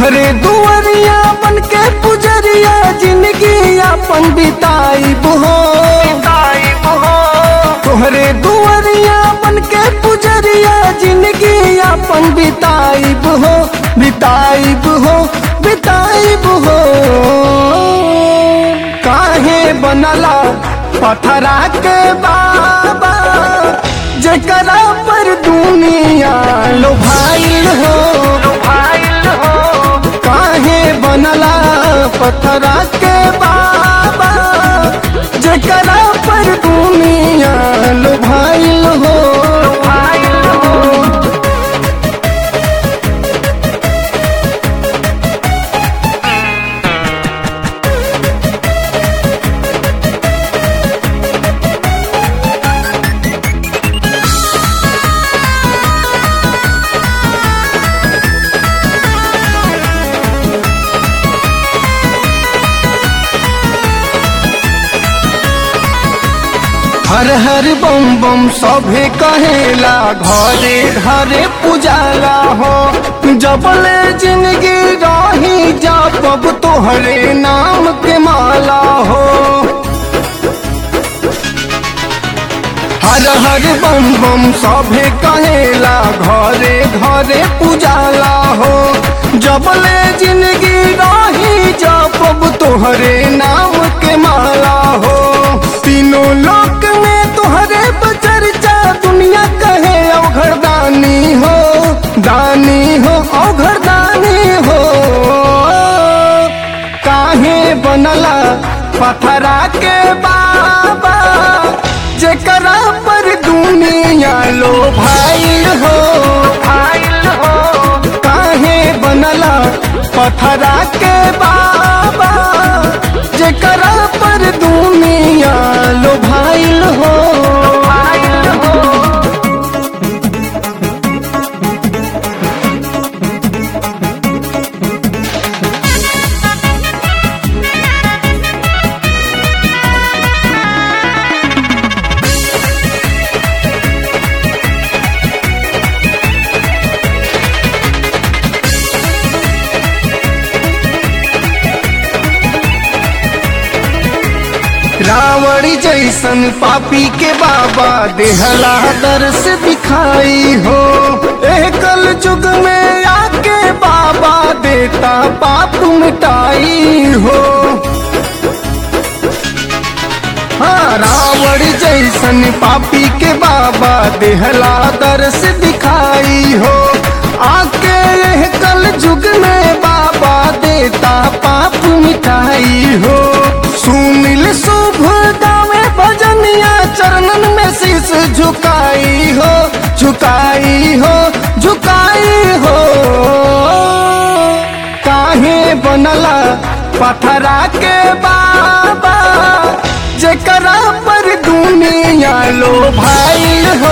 तोहरे दुआरिया बन के पुजरिया जिंदगी अपन बिताईब हो तोहरे दुआरिया बन के पुजरिया जिंदगी अपन बिताईब हो बिताईब हो बिताईब हो काहे बनला पथरा के बाबा जेकरा पर दुनिया लो भाई हो काहे बनला पथरा के बाबा जेकरा पर दुनिया लो भाई हो हर हर बम बम सभे कहेला घरे घरे पुजाला हो जबले जिंदगी रही जब तोहरे नाम के माला हो हर हर बम बम सभे कहेला घरे घरे पुजाला हो जबले जिंदगी रही जब तोहरे नाम के माला हो तीनों लोक में तोहरे बचर्चा दुनिया कहे अवघर दानी हो दानी हो अवघर दानी हो काहे बनला पथरा के बाबा जेकरा पर दुनिया लो भाई हो काहे बनला पथरा के बाबा जेकरा पर दुनिया लो भाई हो रावण जैसन पापी के बाबा देहला दर्श दिखाई हो एह कल युग में आके बाबा देता पाप मिटाई हो हाँ रावण जैसन पापी के बाबा देहला दर्श दिखाई हो आके यह कल युग में बाबा देता पाप मिटाई हो सुनिल शुभ गावे भजनिया चरणन में शीश झुकाई हो झुकाई हो झुकाई हो काहे बनला पथरा के बाबा जेकरा पर दुनिया लो भाई हो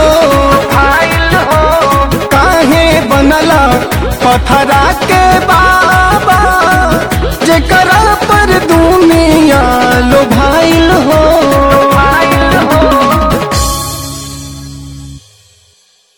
काहे बनला पथरा के बाबा जेकरा पर दुनिया लो